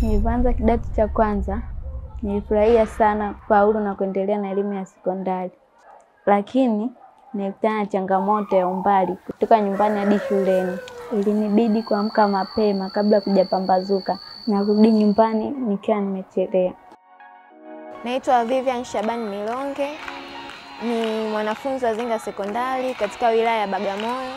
Nilipoanza kidato cha kwanza nilifurahia sana kufaulu na kuendelea na elimu ya sekondari, lakini nilikutana na changamoto ya umbali kutoka nyumbani hadi shuleni. Ilinibidi kuamka mapema kabla kujapambazuka na kurudi nyumbani nikiwa nimechelewa. Naitwa Vivian Shabani Milonge, ni mwanafunzi wa Zinga Sekondari katika wilaya ya Bagamoyo.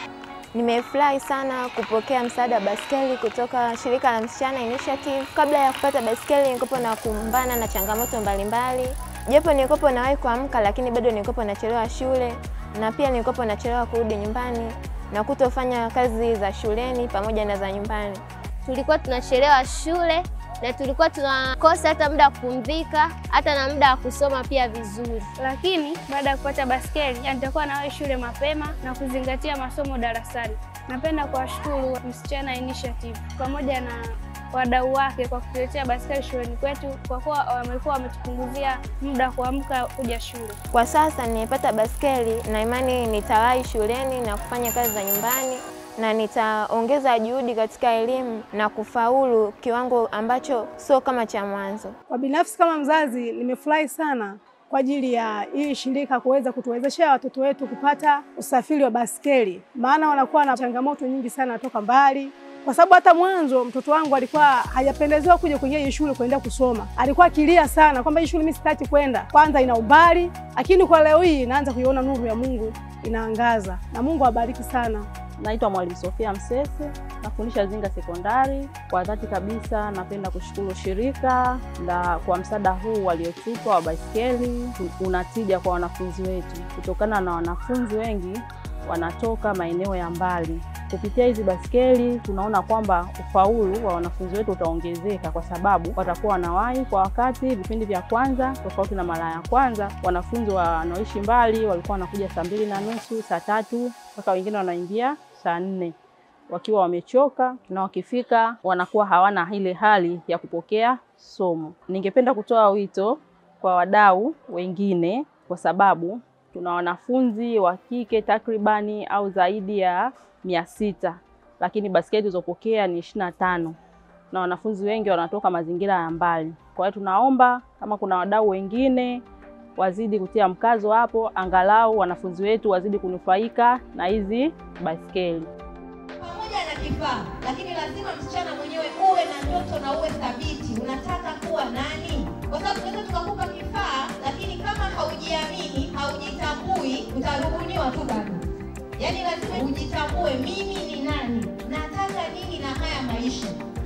Nimefurahi sana kupokea msaada wa baskeli kutoka shirika la Msichana Initiative. Kabla ya kupata baskeli nilikuwa na kumbana na changamoto mbalimbali, japo nilikuwa nawahi kuamka, lakini bado nilikuwa nachelewa shule na pia nilikuwa nachelewa kurudi nyumbani na kutofanya kazi za shuleni pamoja na za nyumbani. Tulikuwa tunachelewa shule na tulikuwa tunakosa hata muda wa kupumzika, hata na muda wa kusoma pia vizuri. Lakini baada ya kupata baskeli, nitakuwa nawahi shule mapema na kuzingatia masomo darasani. Napenda kuwashukuru Msichana Initiative pamoja na wadau wake kwa kutuletea baskeli shuleni kwetu, kwa kuwa wamekuwa wametupunguzia muda wa kuamka kuja shule. Kwa sasa nimepata baskeli na imani nitawahi shuleni na kufanya kazi za nyumbani na nitaongeza juhudi katika elimu na kufaulu kiwango ambacho sio kama cha mwanzo. Kwa binafsi kama mzazi, nimefurahi sana kwa ajili ya hii shirika kuweza kutuwezeshea watoto wetu kupata usafiri wa baskeli, maana wanakuwa na changamoto nyingi sana toka mbali kwa sababu hata mwanzo mtoto wangu alikuwa hajapendezewa kuja kuingia hii shule kuenda kusoma. Alikuwa akilia sana kwamba hii shule mimi sitaki kwenda, kwanza ina umbali, lakini kwa leo hii naanza kuiona nuru ya Mungu inaangaza, na Mungu awabariki sana. Naitwa Mwalimu Sofia Msese, nafundisha Zinga Sekondari. Kwa dhati kabisa, napenda kushukuru shirika la kwa msaada huu waliotupa wa baiskeli. Unatija kwa wanafunzi wetu, kutokana na wanafunzi wengi wanatoka maeneo ya mbali. Kupitia hizi baskeli tunaona kwamba ufaulu wa wanafunzi wetu utaongezeka, kwa sababu watakuwa wanawahi kwa wakati vipindi vya kwanza, tofauti na mara ya kwanza. Wanafunzi wanaoishi mbali walikuwa wanakuja saa mbili na nusu, saa tatu, mpaka wengine wanaingia saa nne wakiwa wamechoka, na wakifika wanakuwa hawana ile hali ya kupokea somo. Ningependa kutoa wito kwa wadau wengine, kwa sababu tuna wanafunzi wa kike takribani au zaidi ya mia sita lakini baskeli tulizopokea ni ishirini na tano na wanafunzi wengi wanatoka mazingira ya mbali. Kwa hiyo tunaomba kama kuna wadau wengine wazidi kutia mkazo hapo, angalau wanafunzi wetu wazidi kunufaika na hizi baskeli pamoja na kifaa, lakini lazima msichana mwenyewe uwe na ndoto na uwe thabiti. Unataka kuwa nani? Kwa sababu tunaweza tukakupa kifaa, lakini kama haujiamini, haujitambui, utarubuniwa tu bado. Yaani lazima ujitambue, mimi ni nani, nataka nini na haya maisha,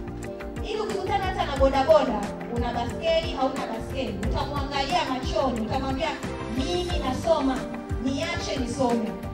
ili ukikutana hata na bodaboda, una baskeli hauna baskeli, utamwangalia machoni, utamwambia mimi nasoma, niache nisome.